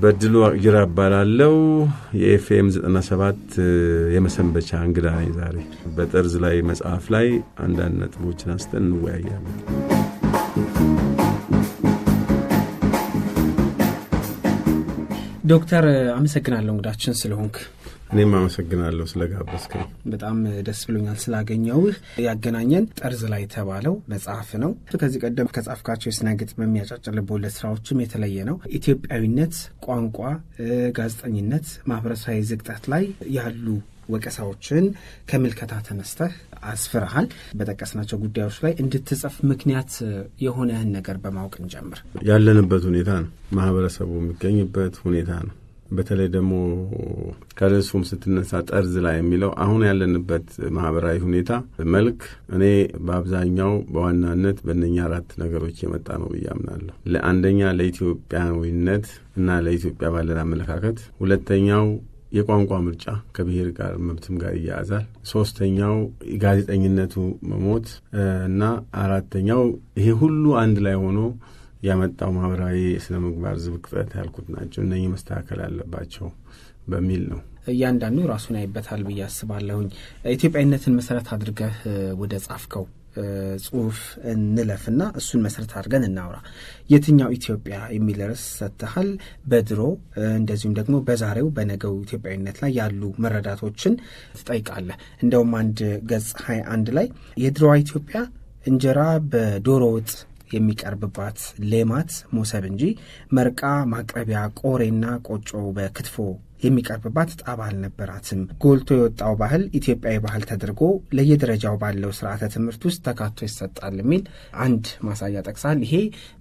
በድሉ ጅራ እባላለሁ። የኤፍኤም 97 የመሰንበቻ እንግዳ ነኝ። ዛሬ በጠርዝ ላይ መጽሐፍ ላይ አንዳንድ ነጥቦችን አንስተን እንወያያለን። ዶክተር አመሰግናለሁ እንግዳችን ስለሆንክ። እኔም አመሰግናለሁ ስለጋበዝከኝ። በጣም ደስ ብሎኛል ስላገኘውህ። ያገናኘን ጠርዝ ላይ የተባለው መጽሐፍ ነው። ከዚህ ቀደም ከጻፍካቸው የስነ ግጥም የሚያጫጭር ልቦለድ ስራዎችም የተለየ ነው። ኢትዮጵያዊነት፣ ቋንቋ፣ ጋዜጠኝነት፣ ማህበረሰባዊ ዝቅጠት ላይ ያሉ ወቀሳዎችን ከምልከታ ተነስተህ አስፍረሃል። በጠቀስናቸው ጉዳዮች ላይ እንድትጽፍ ምክንያት የሆነህን ነገር በማወቅ እንጀምር። ያለንበት ሁኔታ ነው፣ ማህበረሰቡ የሚገኝበት ሁኔታ ነው። በተለይ ደግሞ ከርዕሱም ስትነሳ ጠርዝ ላይ የሚለው አሁን ያለንበት ማህበራዊ ሁኔታ መልክ እኔ በአብዛኛው በዋናነት በእነኛ አራት ነገሮች የመጣ ነው ብዬ አምናለሁ። ለአንደኛ ለኢትዮጵያዊነት እና ለኢትዮጵያ ባለን አመለካከት፣ ሁለተኛው የቋንቋ ምርጫ ከብሔር ጋር መብትም ጋር ይያያዛል። ሶስተኛው ጋዜጠኝነቱ መሞት እና አራተኛው ይሄ ሁሉ አንድ ላይ ሆኖ ያመጣው ማህበራዊ የስነ ምግባር ዝብቅጠት ያልኩት ናቸው። እነኚህ መስተካከል አለባቸው በሚል ነው። እያንዳንዱ ራሱን ያይበታል ብዬ አስባለሁኝ። ኢትዮጵያዊነትን መሰረት አድርገህ ወደ ጻፍከው ጽሁፍ እንለፍና እሱን መሰረት አድርገን እናውራ። የትኛው ኢትዮጵያ የሚል ርዕስ ሰጥተሃል። በድሮ እንደዚሁም ደግሞ በዛሬው በነገው ኢትዮጵያዊነት ላይ ያሉ መረዳቶችን ትጠይቃለህ። እንደውም አንድ ገጽ ሀያ አንድ ላይ የድሮዋ ኢትዮጵያ እንጀራ በዶሮ ወጥ የሚቀርብባት ሌማት ሞሰብ እንጂ መርቃ ማቅረቢያ ቆሬና ቆጮ በክትፎ የሚቀርብባት ጣባ አልነበራትም። ጎልቶ የወጣው ባህል ኢትዮጵያዊ ባህል ተደርጎ ለየደረጃው ባለው ስርዓተ ትምህርት ውስጥ ተካቶ ይሰጣል የሚል አንድ ማሳያ ጠቅሳል። ይሄ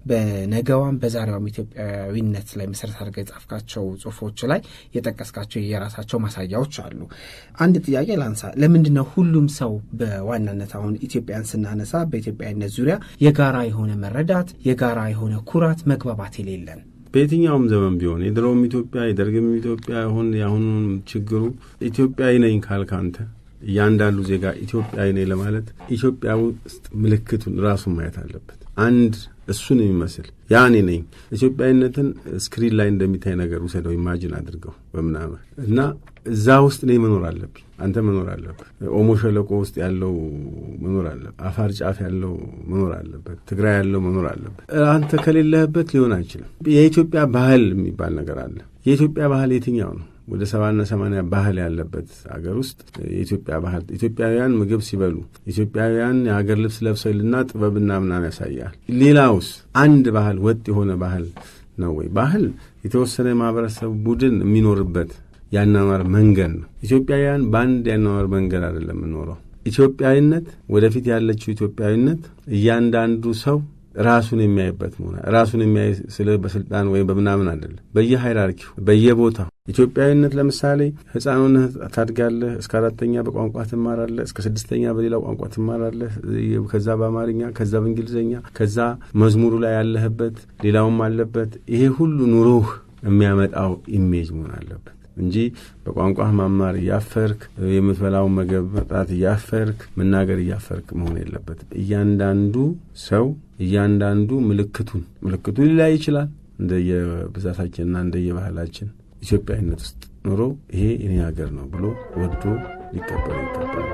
በነገዋም በዛሬዋም ኢትዮጵያዊነት ላይ መሰረት አድርገህ የጻፍካቸው ጽሁፎች ላይ የጠቀስካቸው የራሳቸው ማሳያዎች አሉ። አንድ ጥያቄ ላንሳ። ለምንድን ነው ሁሉም ሰው በዋናነት አሁን ኢትዮጵያን ስናነሳ በኢትዮጵያዊነት ዙሪያ የጋራ የሆነ መረዳት፣ የጋራ የሆነ ኩራት፣ መግባባት የሌለን? በየትኛውም ዘመን ቢሆን የድሮውም ኢትዮጵያ የደርግም ኢትዮጵያ ይሁን የአሁኑም ችግሩ ኢትዮጵያዊ ነኝ ካልክ አንተ እያንዳንዱ ዜጋ ኢትዮጵያዊ ነኝ ለማለት ኢትዮጵያ ውስጥ ምልክቱን ራሱን ማየት አለበት። አንድ እሱን የሚመስል ያ እኔ ነኝ። ኢትዮጵያዊነትን ስክሪን ላይ እንደሚታይ ነገር ውሰደው፣ ኢማጂን አድርገው በምናምን እና እዛ ውስጥ እኔ መኖር አለብኝ፣ አንተ መኖር አለብህ። ኦሞ ሸለቆ ውስጥ ያለው መኖር አለበት። አፋር ጫፍ ያለው መኖር አለበት። ትግራይ ያለው መኖር አለበት። አንተ ከሌለህበት ሊሆን አይችልም። የኢትዮጵያ ባህል የሚባል ነገር አለ። የኢትዮጵያ ባህል የትኛው ነው? ወደ ሰባና ሰማንያ ባህል ያለበት ሀገር ውስጥ የኢትዮጵያ ባህል ኢትዮጵያውያን ምግብ ሲበሉ ኢትዮጵያውያን የሀገር ልብስ ለብሰው ልና ጥበብና ምናምን ያሳያል። ሌላውስ አንድ ባህል ወጥ የሆነ ባህል ነው ወይ? ባህል የተወሰነ የማህበረሰብ ቡድን የሚኖርበት ያኗኗር መንገድ ነው። ኢትዮጵያውያን በአንድ ያኗኗር መንገድ አይደለም የምኖረው። ኢትዮጵያዊነት ወደፊት ያለችው ኢትዮጵያዊነት እያንዳንዱ ሰው ራሱን የሚያይበት መሆን ራሱን የሚያይ ስለ በስልጣን ወይም በምናምን አይደለም። በየሃይራርኪው በየቦታው ኢትዮጵያዊነት ለምሳሌ ሕፃኑን ታድጋለህ፣ እስከ አራተኛ በቋንቋ ትማራለህ፣ እስከ ስድስተኛ በሌላ ቋንቋ ትማራለህ፣ ከዛ በአማርኛ፣ ከዛ በእንግሊዝኛ፣ ከዛ መዝሙሩ ላይ ያለህበት ሌላውም አለበት። ይሄ ሁሉ ኑሮህ የሚያመጣው ኢሜጅ መሆን አለበት እንጂ በቋንቋህ ማማር እያፈርክ የምትበላውን ምግብ መጣት እያፈርክ መናገር እያፈርክ መሆን የለበትም። እያንዳንዱ ሰው እያንዳንዱ ምልክቱን ምልክቱ ሊላይ ይችላል እንደየብዛታችንና እንደየባህላችን ኢትዮጵያዊነት ውስጥ ኖሮ ይሄ እኔ ሀገር ነው ብሎ ወዶ ሊቀበሉ ይገባል።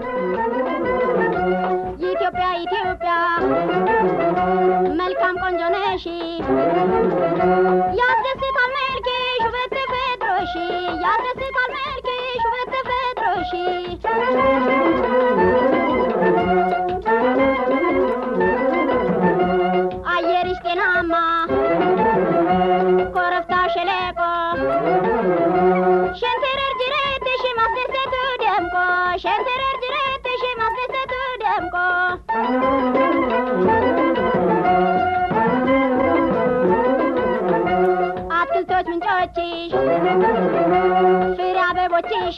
ኢትዮጵያ ኢትዮጵያ መልካም ቆንጆ ነሽ፣ ያስደስታል መልክሽ ውበት ተፈጥሮሽ፣ ያስደስታል መልክሽ ውበት ተፈጥሮሽ። አየርሽ ጤናማ ኮረብታ ሸለቆ ሸንተረር ጅረትሽ ማስደሰቱ ደምቆ ሸንተረር ጅረትሽ ማስደሰቱ ደምቆ አትክልቶች ምንጮችሽ ፍሬ አበቦችሽ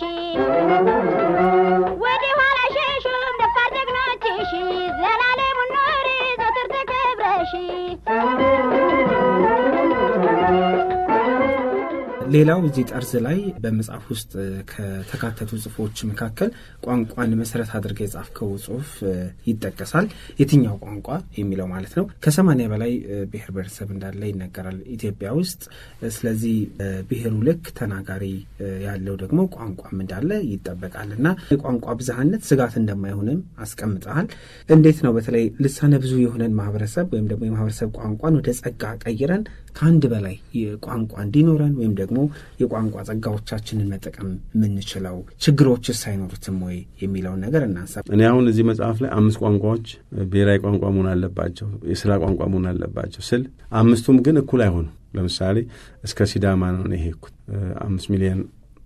ወደ ኋላ ሸሹም ደፋር ጀግኖችሽ ዘላለሙን ኑሪ ዘወትር ተከብረሽ ሌላው እዚህ ጠርዝ ላይ በመጽሐፍ ውስጥ ከተካተቱ ጽሁፎች መካከል ቋንቋን መሰረት አድርገህ የጻፍከው ጽሁፍ ይጠቀሳል። የትኛው ቋንቋ የሚለው ማለት ነው። ከሰማንያ በላይ ብሔር ብሔረሰብ እንዳለ ይነገራል ኢትዮጵያ ውስጥ። ስለዚህ ብሔሩ ልክ ተናጋሪ ያለው ደግሞ ቋንቋም እንዳለ ይጠበቃል እና የቋንቋ ብዝሃነት ስጋት እንደማይሆንም አስቀምጠሃል። እንዴት ነው በተለይ ልሳነ ብዙ የሆነን ማህበረሰብ ወይም ደግሞ የማህበረሰብ ቋንቋን ወደ ጸጋ ቀይረን ከአንድ በላይ ቋንቋ እንዲኖረን ወይም ደግሞ የቋንቋ ጸጋዎቻችንን መጠቀም የምንችለው ችግሮችስ አይኖሩትም ወይ የሚለውን ነገር እናንሳ። እኔ አሁን እዚህ መጽሐፍ ላይ አምስት ቋንቋዎች ብሔራዊ ቋንቋ መሆን አለባቸው፣ የስራ ቋንቋ መሆን አለባቸው ስል አምስቱም ግን እኩል አይሆኑም። ለምሳሌ እስከ ሲዳማ ነው እኔ ሄድኩት አምስት ሚሊዮን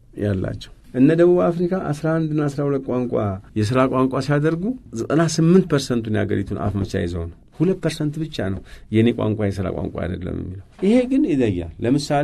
ያላቸው እነ ደቡብ አፍሪካ አስራ አንድና አስራ ሁለት ቋንቋ የስራ ቋንቋ ሲያደርጉ ዘጠና ስምንት ፐርሰንቱን የሀገሪቱን አፍ መቻ ይዘው ነው ሁለት ፐርሰንት ብቻ ነው የእኔ ቋንቋ የስራ ቋንቋ አይደለም የሚለው። ይሄ ግን ይለያል። ለምሳሌ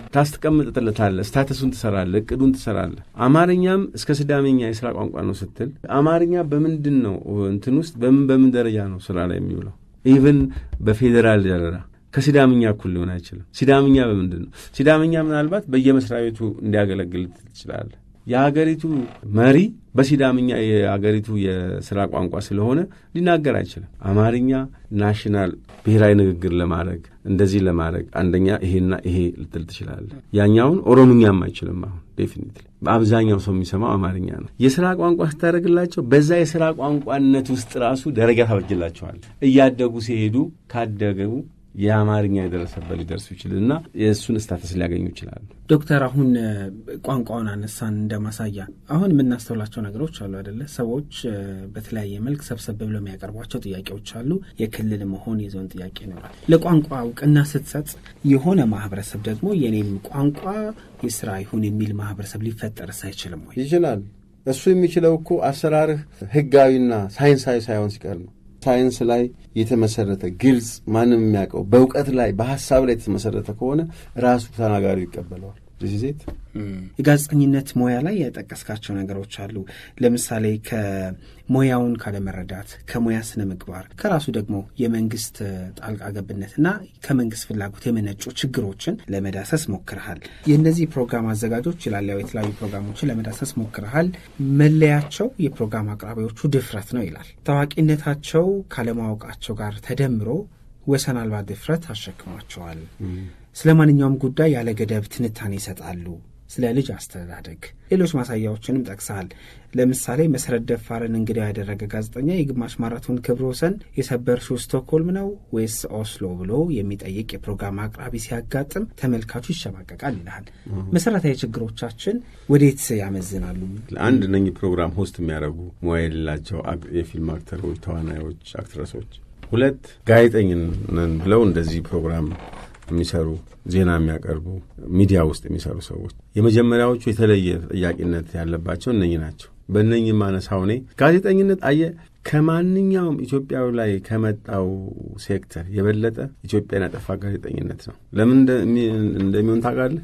ታስቀምጥለታለህ፣ ስታተሱን ትሰራለህ፣ እቅዱን ትሰራለህ። አማርኛም እስከ ስዳሜኛ የስራ ቋንቋ ነው ስትል አማርኛ በምንድን ነው እንትን ውስጥ በምን በምን ደረጃ ነው ስራ ላይ የሚውለው? ኢቭን በፌዴራል ደረጃ ከሲዳምኛ እኩል ሊሆን አይችልም። ሲዳምኛ በምንድን ነው? ሲዳምኛ ምናልባት በየመስሪያ ቤቱ እንዲያገለግል ትችላለህ። የሀገሪቱ መሪ በሲዳምኛ የሀገሪቱ የስራ ቋንቋ ስለሆነ ሊናገር አይችልም። አማርኛ ናሽናል ብሔራዊ ንግግር ለማድረግ እንደዚህ ለማድረግ አንደኛ ይሄና ይሄ ልትል ትችላለህ። ያኛውን ኦሮምኛም አይችልም። አሁን ዴፊኒትሊ በአብዛኛው ሰው የሚሰማው አማርኛ ነው። የስራ ቋንቋ ስታደርግላቸው በዛ የስራ ቋንቋነት ውስጥ ራሱ ደረጃ ታበጅላቸዋል። እያደጉ ሲሄዱ ካደገቡ የአማርኛ የደረሰበት ሊደርሱ ይችልና የእሱን ስታተስ ሊያገኙ ይችላሉ። ዶክተር አሁን ቋንቋውን አነሳን እንደማሳያ አሁን የምናስተውላቸው ነገሮች አሉ አይደለ? ሰዎች በተለያየ መልክ ሰብሰብ ብለው የሚያቀርቧቸው ጥያቄዎች አሉ። የክልል መሆን የዞን ጥያቄ ይኖራል። ለቋንቋ እውቅና ስትሰጥ የሆነ ማህበረሰብ ደግሞ የኔም ቋንቋ የስራ ይሁን የሚል ማህበረሰብ ሊፈጠርስ አይችልም ወይ? ይችላል። እሱ የሚችለው እኮ አሰራርህ ህጋዊና ሳይንሳዊ ሳይሆን ሲቀር ነው። ሳይንስ ላይ የተመሰረተ ግልጽ፣ ማንም የሚያውቀው በእውቀት ላይ በሀሳብ ላይ የተመሰረተ ከሆነ ራሱ ተናጋሪው ይቀበለዋል። ሴት የጋዜጠኝነት ሙያ ላይ የጠቀስካቸው ነገሮች አሉ። ለምሳሌ ከሙያውን ካለመረዳት፣ ከሙያ ስነ ምግባር፣ ከራሱ ደግሞ የመንግስት ጣልቃ ገብነትና ከመንግስት ፍላጎት የመነጩ ችግሮችን ለመዳሰስ ሞክረሃል። የእነዚህ ፕሮግራም አዘጋጆች ይላል ያው የተለያዩ ፕሮግራሞችን ለመዳሰስ ሞክረሃል። መለያቸው የፕሮግራም አቅራቢዎቹ ድፍረት ነው ይላል። ታዋቂነታቸው ካለማወቃቸው ጋር ተደምሮ ወሰን አልባ ድፍረት አሸክሟቸዋል። ስለ ማንኛውም ጉዳይ ያለ ገደብ ትንታኔ ይሰጣሉ። ስለ ልጅ አስተዳደግ፣ ሌሎች ማሳያዎችንም ጠቅሰሃል። ለምሳሌ መሰረት ደፋርን እንግዳ ያደረገ ጋዜጠኛ የግማሽ ማራቶን ክብረ ወሰን የሰበርሽው ስቶክሆልም ነው ወይስ ኦስሎ ብሎ የሚጠይቅ የፕሮግራም አቅራቢ ሲያጋጥም ተመልካቹ ይሸማቀቃል ይልሃል። መሰረታዊ ችግሮቻችን ወዴት ያመዝናሉ? አንድ እነኚህ ፕሮግራም ሆስት የሚያደርጉ ሙያ የሌላቸው የፊልም አክተሮች፣ ተዋናዮች፣ አክትረሶች ሁለት ጋዜጠኝነን ብለው እንደዚህ ፕሮግራም የሚሰሩ ዜና የሚያቀርቡ ሚዲያ ውስጥ የሚሰሩ ሰዎች የመጀመሪያዎቹ የተለየ ተጠያቂነት ያለባቸው እነኚህ ናቸው። በእነኚህ ማነሳው እኔ ጋዜጠኝነት አየ ከማንኛውም ኢትዮጵያዊ ላይ ከመጣው ሴክተር የበለጠ ኢትዮጵያን ያጠፋ ጋዜጠኝነት ነው። ለምን እንደሚሆን ታውቃለህ?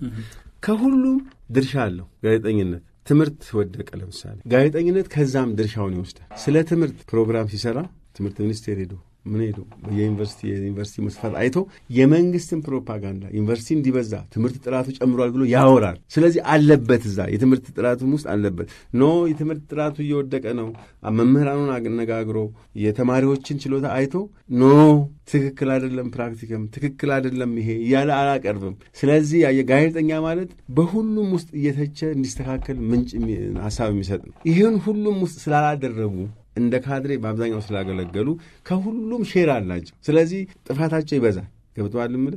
ከሁሉም ድርሻ አለው ጋዜጠኝነት። ትምህርት ወደቀ ለምሳሌ ጋዜጠኝነት ከዛም ድርሻውን ይወስዳል። ስለ ትምህርት ፕሮግራም ሲሰራ ትምህርት ሚኒስቴር ሄዶ ምን ሄዶ የዩኒቨርሲቲ የዩኒቨርሲቲ መስፋት አይቶ የመንግስትን ፕሮፓጋንዳ ዩኒቨርሲቲ እንዲበዛ ትምህርት ጥራቱ ጨምሯል ብሎ ያወራል። ስለዚህ አለበት እዛ የትምህርት ጥራቱም ውስጥ አለበት። ኖ የትምህርት ጥራቱ እየወደቀ ነው፣ መምህራኑን አነጋግሮ የተማሪዎችን ችሎታ አይቶ ኖ ትክክል አይደለም፣ ፕራክቲክም ትክክል አይደለም ይሄ እያለ አላቀርብም። ስለዚህ ጋዜጠኛ ማለት በሁሉም ውስጥ እየተቸ እንዲስተካከል ምንጭ ሀሳብ የሚሰጥ ነው። ይህን ሁሉም ውስጥ ስላላደረጉ እንደ ካድሬ በአብዛኛው ስላገለገሉ ከሁሉም ሼር አላቸው። ስለዚህ ጥፋታቸው ይበዛል። ገብተዋል። ምል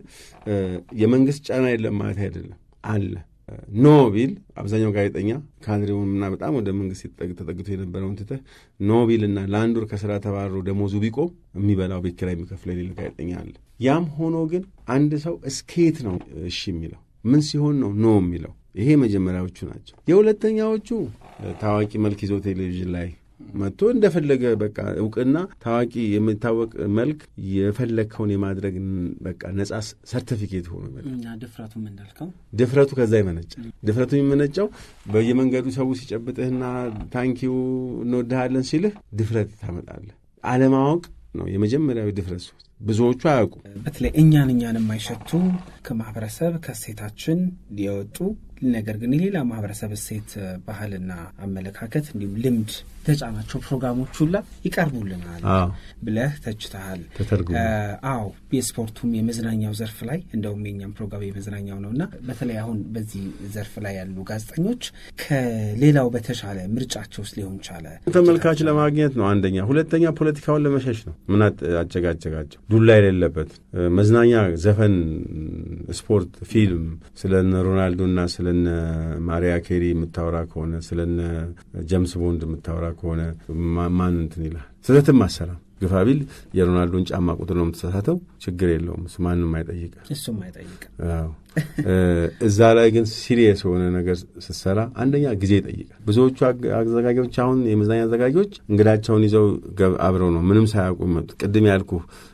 የመንግስት ጫና የለም ማለት አይደለም፣ አለ። ኖ ቢል አብዛኛው ጋዜጠኛ ካድሬውንና በጣም ወደ መንግስት ተጠግቶ የነበረውን ትተህ ኖ ቢልና ለአንድ ወር ከስራ ተባሮ ደሞዙ ቢቆም የሚበላው ቤት ኪራይ የሚከፍለው የሌለ ጋዜጠኛ አለ። ያም ሆኖ ግን አንድ ሰው እስኬት ነው እሺ የሚለው ምን ሲሆን ነው ኖ የሚለው? ይሄ መጀመሪያዎቹ ናቸው። የሁለተኛዎቹ ታዋቂ መልክ ይዞ ቴሌቪዥን ላይ መጥቶ እንደፈለገ በቃ እውቅና ታዋቂ የሚታወቅ መልክ የፈለግከውን የማድረግ በቃ ነጻ ሰርቲፊኬት ሆኖ ድፍረቱም እንዳልከው ድፍረቱ ከዛ ይመነጫል። ድፍረቱ የሚመነጨው በየመንገዱ ሰው ሲጨብጥህና ታንኪው እንወድሃለን ሲልህ ድፍረት ታመጣለህ። አለማወቅ ነው የመጀመሪያዊ ድፍረት ሶስት ብዙዎቹ አያውቁም። በተለይ እኛን እኛን የማይሸቱ ከማህበረሰብ ከእሴታችን የወጡ ነገር ግን የሌላ ማህበረሰብ እሴት፣ ባህልና አመለካከት እንዲሁም ልምድ የተጫናቸው ፕሮግራሞች ሁላ ይቀርቡልናል አዎ ብለህ ተችተሃል። ተተርጉሞ አዎ የስፖርቱም የመዝናኛው ዘርፍ ላይ እንደውም የኛም ፕሮግራም የመዝናኛው ነው እና በተለይ አሁን በዚህ ዘርፍ ላይ ያሉ ጋዜጠኞች ከሌላው በተሻለ ምርጫቸው ውስጥ ሊሆን ቻለ ተመልካች ለማግኘት ነው አንደኛ። ሁለተኛ ፖለቲካውን ለመሸሽ ነው። ምን አጨ- አጨጋጨጋቸው? ዱላ የሌለበት እ፣ መዝናኛ፣ ዘፈን፣ ስፖርት፣ ፊልም ስለነ ሮናልዶና ስለነ ማሪያ ኬሪ የምታወራ ከሆነ ስለነ ጀምስ ቦንድ የምታወራ ከሆነ ማ- ማን እንትን ይላል? ስህተትም አሰራም ግፋ ቢል የሮናልዶን ጫማ ቁጥር ነው የምትሳሳተው፣ ችግር የለውም እሱ ማንም አይጠይቅ እሱም አይጠይቅም። አዎ እ፣ እዛ ላይ ግን ሲሪየስ የሆነ ነገር ስትሰራ አንደኛ ጊዜ ይጠይቃል። ብዙዎቹ አግ- አዘጋጆች አሁን የመዝናኛ አዘጋጆች እንግዳቸውን ይዘው ገብ- አብረው ነው ምንም ሳያውቁ መጡ። ቅድም ያልኩ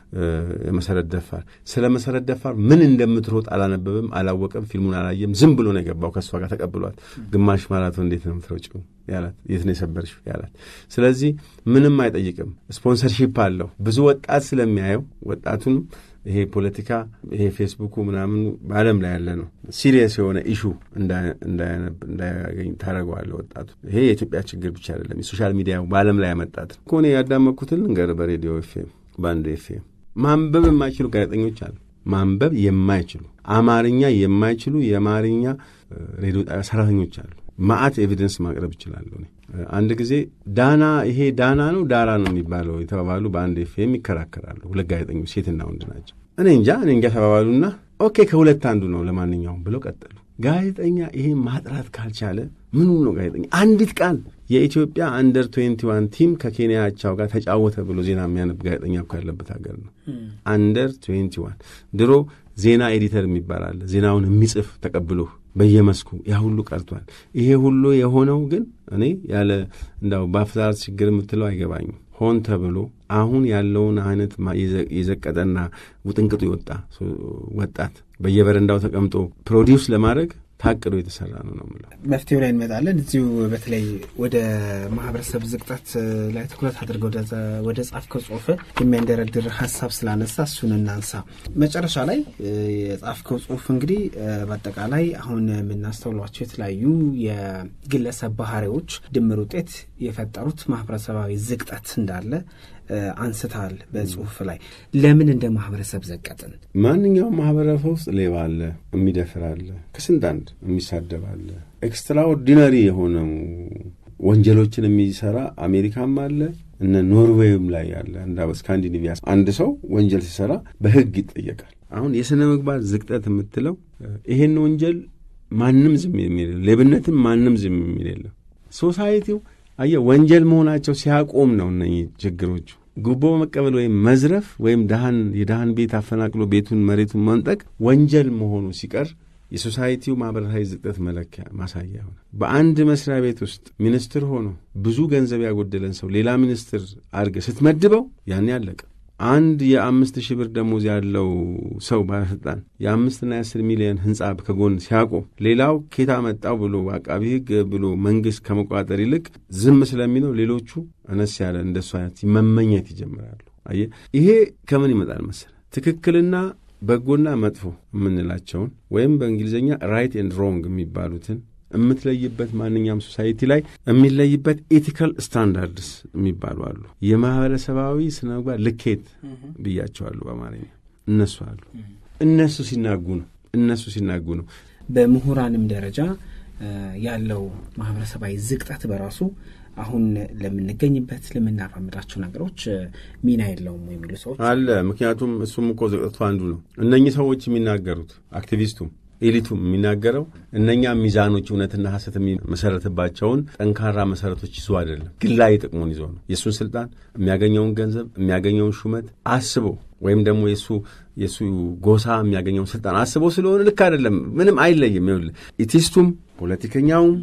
የመሰረት ደፋር ስለ መሰረት ደፋር ምን እንደምትሮጥ አላነበበም፣ አላወቀም፣ ፊልሙን አላየም። ዝም ብሎ ነው የገባው። ከእሷ ጋር ተቀብሏት ግማሽ ማራቶን እንዴት ነው የምትሮጪው ያላት፣ የት ነው የሰበርሽው ያላት። ስለዚህ ምንም አይጠይቅም። ስፖንሰርሺፕ አለው። ብዙ ወጣት ስለሚያየው ወጣቱንም ይሄ ፖለቲካ ይሄ ፌስቡኩ ምናምን በዓለም ላይ ያለ ነው። ሲሪየስ የሆነ ኢሹ እንዳያነብ እንዳያገኝ ታደረገዋለህ ወጣቱ። ይሄ የኢትዮጵያ ችግር ብቻ አይደለም፣ የሶሻል ሚዲያ በዓለም ላይ ያመጣት ከሆነ ያዳመጥኩትን ልንገር። በሬዲዮ ኤፍኤም፣ በአንድ ኤፍኤም ማንበብ የማይችሉ ጋዜጠኞች አሉ። ማንበብ የማይችሉ አማርኛ የማይችሉ የአማርኛ ሬዲዮ ጣቢያ ሰራተኞች አሉ። ማአት ኤቪደንስ ማቅረብ ይችላሉ። አንድ ጊዜ ዳና ይሄ ዳና ነው ዳራ ነው የሚባለው የተባባሉ በአንድ ኤፍኤም ይከራከራሉ። ሁለት ጋዜጠኞች ሴትና ወንድ ናቸው። እኔ እንጃ እኔ እንጃ ተባባሉና ኦኬ ከሁለት አንዱ ነው ለማንኛውም ብለው ቀጠሉ። ጋዜጠኛ ይሄ ማጥራት ካልቻለ ምኑ ነው ጋዜጠኛ? አንዲት ቃል የኢትዮጵያ አንደር ትዌንቲ ዋን ቲም ከኬንያ አቻው ጋር ተጫወተ ብሎ ዜና የሚያነብ ጋዜጠኛ እኮ ያለበት ሀገር ነው። አንደር ትዌንቲ ዋን ድሮ ዜና ኤዲተር የሚባል አለ። ዜናውን የሚጽፍ ተቀብሎ በየመስኩ ያ ሁሉ ቀርቷል። ይሄ ሁሉ የሆነው ግን እኔ ያለ እንዳው በአፍዛዝ ችግር የምትለው አይገባኝም። ሆን ተብሎ አሁን ያለውን አይነት የዘቀጠና ውጥንቅጡ የወጣ ወጣት በየበረንዳው ተቀምጦ ፕሮዲውስ ለማድረግ ታቅዶ የተሰራ ነው ነው የምለው። መፍትሄው ላይ እንመጣለን። እዚሁ በተለይ ወደ ማህበረሰብ ዝቅጠት ላይ ትኩረት አድርገው ወደ ጻፍከው ጽሁፍ የሚያንደረድር ሀሳብ ስላነሳ እሱን እናንሳ። መጨረሻ ላይ የጻፍከው ጽሁፍ እንግዲህ በአጠቃላይ አሁን የምናስተውሏቸው የተለያዩ የግለሰብ ባህሪዎች ድምር ውጤት የፈጠሩት ማህበረሰባዊ ዝቅጠት እንዳለ አንስታል በጽሁፍ ላይ። ለምን እንደ ማህበረሰብ ዘቀጥን? ማንኛውም ማህበረሰብ ውስጥ ሌባ አለ፣ የሚደፍር አለ፣ ከስንት አንድ የሚሳደብ አለ። ኤክስትራኦርዲነሪ የሆነው ወንጀሎችን የሚሰራ አሜሪካም አለ እነ ኖርዌይም ላይ ያለ እንዳ ስካንዲኔቪያ አንድ ሰው ወንጀል ሲሰራ በህግ ይጠየቃል። አሁን የሥነ ምግባር ዝቅጠት የምትለው ይሄን ወንጀል ማንም ዝም የሚል ሌብነትም ማንም ዝም የሚል የለም። ሶሳይቲው አየህ ወንጀል መሆናቸው ሲያቆም ነው እነኚህ ችግሮቹ። ጉቦ መቀበል ወይም መዝረፍ ወይም ድሃን የድሃን ቤት አፈናቅሎ ቤቱን መሬቱን መንጠቅ ወንጀል መሆኑ ሲቀር የሶሳይቲው ማህበረሰባዊ ዝቅጠት መለኪያ ማሳያ ሆነ። በአንድ መስሪያ ቤት ውስጥ ሚኒስትር ሆኖ ብዙ ገንዘብ ያጎደለን ሰው ሌላ ሚኒስትር አድርገህ ስትመድበው ያን ያለቀ አንድ የአምስት ሺህ ብር ደሞዝ ያለው ሰው ባለስልጣን የአምስትና የአስር ሚሊዮን ህንፃ ከጎን ሲያቆም ሌላው ኬታ መጣው ብሎ አቃቢ ህግ ብሎ መንግስት ከመቋጠር ይልቅ ዝም ስለሚለው ሌሎቹ አነስ ያለ እንደሱ አይነት መመኘት ይጀምራሉ። አየህ ይሄ ከምን ይመጣል መሰለህ? ትክክልና በጎና መጥፎ የምንላቸውን ወይም በእንግሊዝኛ ራይት ኤንድ ሮንግ የሚባሉትን የምትለይበት ማንኛውም ሶሳይቲ ላይ የሚለይበት ኤቲካል ስታንዳርድስ የሚባሉ አሉ። የማህበረሰባዊ ስነ ምግባር ልኬት ብያቸዋሉ በአማርኛ እነሱ አሉ። እነሱ ሲናጉ ነው እነሱ ሲናጉ ነው። በምሁራንም ደረጃ ያለው ማህበረሰባዊ ዝቅጠት በራሱ አሁን ለምንገኝበት ለምናራምዳቸው ነገሮች ሚና የለውም የሚሉ ሰዎች አለ። ምክንያቱም እሱም እኮ ዝቅጠቱ አንዱ ነው። እነኚህ ሰዎች የሚናገሩት አክቲቪስቱም ኤሊቱም የሚናገረው እነኛ ሚዛኖች እውነትና ሐሰት የሚመሰረትባቸውን ጠንካራ መሰረቶች ይዞ አይደለም፣ ግላዊ ጥቅሙን ይዞ ነው። የእሱን ስልጣን፣ የሚያገኘውን ገንዘብ፣ የሚያገኘውን ሹመት አስቦ ወይም ደግሞ የእሱ የእሱ ጎሳ የሚያገኘውን ስልጣን አስቦ ስለሆነ ልክ አይደለም። ምንም አይለይም። ይኸውልህ ኢቲስቱም ፖለቲከኛውም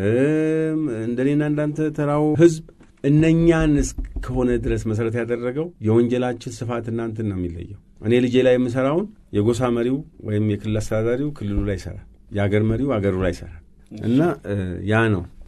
እንደኔና እንዳንተ ተራው ህዝብ እነኛን እስከሆነ ድረስ መሰረት ያደረገው የወንጀላችን ስፋት እናንትን ነው የሚለየው። እኔ ልጄ ላይ የምሰራውን የጎሳ መሪው ወይም የክልል አስተዳዳሪው ክልሉ ላይ ይሰራል፣ የአገር መሪው አገሩ ላይ ይሰራል። እና ያ ነው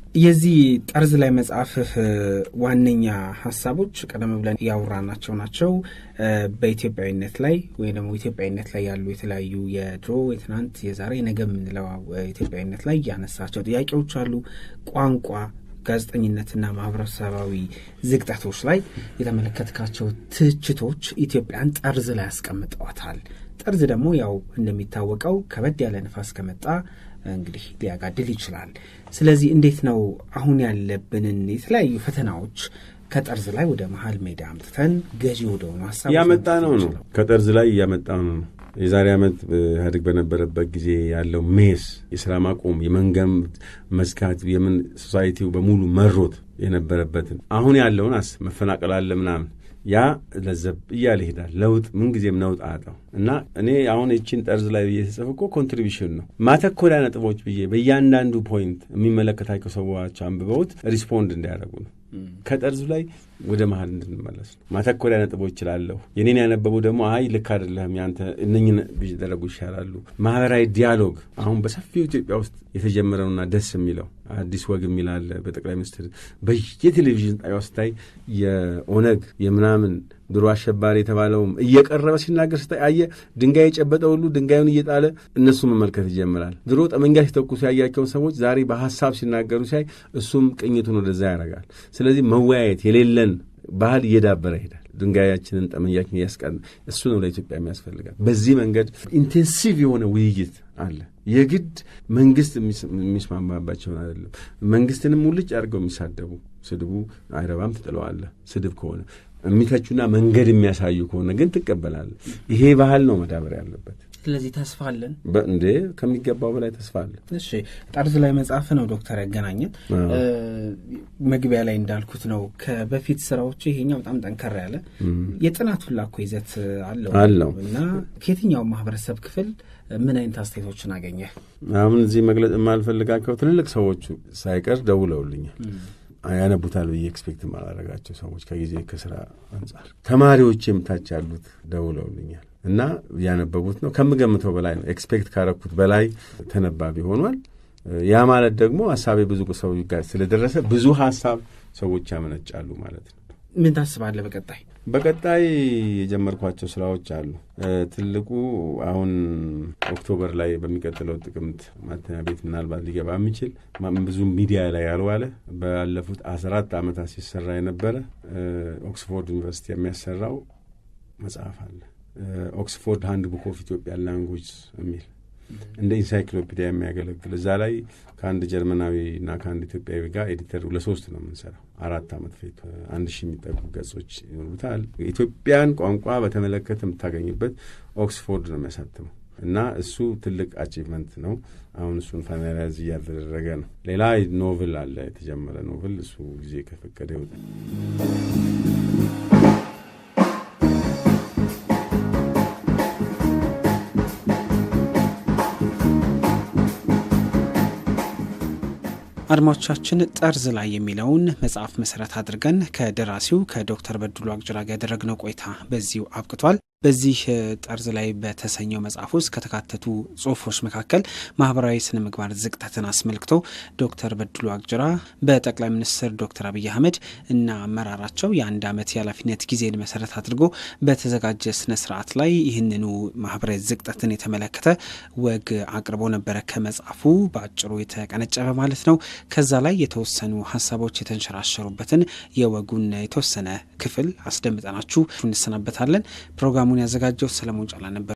የዚህ ጠርዝ ላይ መጽሐፍህ ዋነኛ ሀሳቦች ቀደም ብለን ያወራናቸው ናቸው። በኢትዮጵያዊነት ላይ ወይ ደግሞ ኢትዮጵያዊነት ላይ ያሉ የተለያዩ የድሮ የትናንት፣ የዛሬ፣ ነገ የምንለው ኢትዮጵያዊነት ላይ ያነሳቸው ጥያቄዎች አሉ። ቋንቋ ጋዜጠኝነትና ማህበረሰባዊ ዝግጠቶች ላይ የተመለከትካቸው ትችቶች ኢትዮጵያን ጠርዝ ላይ ያስቀምጠዋታል። ጠርዝ ደግሞ ያው እንደሚታወቀው ከበድ ያለ ንፋስ ከመጣ እንግዲህ ሊያጋድል ይችላል። ስለዚህ እንዴት ነው አሁን ያለብንን የተለያዩ ፈተናዎች ከጠርዝ ላይ ወደ መሀል ሜዳ አምጥተን ገዢ ወደሆኑ ሀሳብ እያመጣ ነው ነው ከጠርዝ ላይ እያመጣ ነው ነው የዛሬ ዓመት ኢህአዴግ በነበረበት ጊዜ ያለው ሜስ የስራ ማቆም የመንገም መዝጋት የምን ሶሳይቲው በሙሉ መሮት የነበረበትን አሁን ያለውን አስ መፈናቀል አለ ምናምን ያ ለዘብ እያለ ይሄዳል። ለውጥ ምንጊዜም ነውጥ አጣው እና እኔ አሁን ይችን ጠርዝ ላይ ብዬ ተጽፍ እኮ ኮንትሪቢሽን ነው ማተኮሪያ ነጥቦች ብዬ በእያንዳንዱ ፖይንት የሚመለከታቸው ሰዎች አንብበውት ሪስፖንድ እንዲያደርጉ ነው። ከጠርዙ ላይ ወደ መሀል እንድንመለስ ነው። ማተኮሪያ ነጥቦች ይችላለሁ። የኔን ያነበቡ ደግሞ አይ ልክ አይደለህም ያንተ እነኝን ቢደረጉ ይሻላሉ። ማህበራዊ ዲያሎግ አሁን በሰፊው ኢትዮጵያ ውስጥ የተጀመረውና ደስ የሚለው አዲስ ወግ የሚላለ በጠቅላይ ሚኒስትር በየቴሌቪዥን ጣቢያው ስታይ የኦነግ የምናምን ድሮ አሸባሪ የተባለውም እየቀረበ ሲናገር ስታይ አየ ድንጋይ የጨበጠ ሁሉ ድንጋዩን እየጣለ እነሱ መመልከት ይጀምራል። ድሮ ጠመንጃ ሲተኩሱ ያያቸውን ሰዎች ዛሬ በሀሳብ ሲናገሩ ሲያይ እሱም ቅኝቱን ወደዛ ያደርጋል። ስለዚህ መወያየት የሌለን ባህል እየዳበረ ይሄዳል። ድንጋያችንን ጠመንጃችን እያስቀን እሱ ነው ለኢትዮጵያ የሚያስፈልጋል። በዚህ መንገድ ኢንቴንሲቭ የሆነ ውይይት አለ። የግድ መንግስት የሚስማማባቸውን አይደለም። መንግስትንም ሙልጭ አድርገው የሚሳደቡ ስድቡ አይረባም ትጥለዋለህ። ስድብ ከሆነ የሚተቹና መንገድ የሚያሳዩ ከሆነ ግን ትቀበላለህ። ይሄ ባህል ነው መዳበር ያለበት። ስለዚህ ተስፋ አለን እንዴ ከሚገባው በላይ ተስፋ አለን። እሺ ጠርዝ ላይ መጽሐፍ ነው ዶክተር ያገናኘን። መግቢያ ላይ እንዳልኩት ነው ከበፊት ስራዎች ይሄኛው በጣም ጠንከር ያለ የጥናት ሁላ እኮ ይዘት አለው አለው እና ከየትኛው ማህበረሰብ ክፍል ምን አይነት አስተያየቶችን አገኘ? አሁን እዚህ መግለጽ የማልፈልጋቸው ትልልቅ ሰዎቹ ሳይቀር ደውለውልኛል። ያነቡታል ብዬ ኤክስፔክት የማላደርጋቸው ሰዎች ከጊዜ ከስራ አንጻር ተማሪዎችም ታች ያሉት ደውለውልኛል እና ያነበቡት ነው ከምገምተው በላይ ነው። ኤክስፔክት ካረኩት በላይ ተነባቢ ሆኗል። ያ ማለት ደግሞ ሀሳቤ ብዙ ሰዎች ጋር ስለደረሰ ብዙ ሀሳብ ሰዎች ያመነጫሉ ማለት ነው። ምን ታስባለህ በቀጣይ? በቀጣይ የጀመርኳቸው ስራዎች አሉ። ትልቁ አሁን ኦክቶበር ላይ በሚቀጥለው ጥቅምት ማተሚያ ቤት ምናልባት ሊገባ የሚችል ብዙ ሚዲያ ላይ ያልዋለ ባለፉት አስራ አራት ዓመታት ሲሰራ የነበረ ኦክስፎርድ ዩኒቨርሲቲ የሚያሰራው መጽሐፍ አለ። ኦክስፎርድ ሃንድ ቡክ ኦፍ ኢትዮጵያን ላንጉጅ የሚል እንደ ኢንሳይክሎፒዲያ የሚያገለግል እዛ ላይ ከአንድ ጀርመናዊ እና ከአንድ ኢትዮጵያዊ ጋር ኤዲተር ለሶስት ነው የምንሰራው። አራት ዓመት ፌቱ አንድ ሺህ የሚጠጉ ገጾች ይኖሩታል። ኢትዮጵያን ቋንቋ በተመለከተ የምታገኝበት ኦክስፎርድ ነው የሚያሳትመው እና እሱ ትልቅ አቺቭመንት ነው። አሁን እሱን ፋይናላይዝ እያደረገ ነው። ሌላ ኖቭል አለ የተጀመረ ኖቭል፣ እሱ ጊዜ ከፈቀደ ይወጣል። አድማጮቻችን ጠርዝ ላይ የሚለውን መጽሐፍ መሰረት አድርገን ከደራሲው ከዶክተር በድሉ አቅጅራ ጋር ያደረግነው ቆይታ በዚሁ አብቅቷል። በዚህ ጠርዝ ላይ በተሰኘው መጽሐፍ ውስጥ ከተካተቱ ጽሁፎች መካከል ማህበራዊ ስነ ምግባር ዝቅጠትን አስመልክቶ ዶክተር በድሉ አቅጅራ በጠቅላይ ሚኒስትር ዶክተር አብይ አህመድ እና አመራራቸው የአንድ ዓመት የኃላፊነት ጊዜን መሰረት አድርጎ በተዘጋጀ ስነ ስርዓት ላይ ይህንኑ ማህበራዊ ዝቅጠትን የተመለከተ ወግ አቅርቦ ነበረ። ከመጽሐፉ በአጭሩ የተቀነጨበ ማለት ነው። ከዛ ላይ የተወሰኑ ሀሳቦች የተንሸራሸሩበትን የወጉን የተወሰነ ክፍል አስደምጠናችሁ እንሰናበታለን። ፕሮግራሙን ያዘጋጀው ሰለሞን ጫላ ነበር።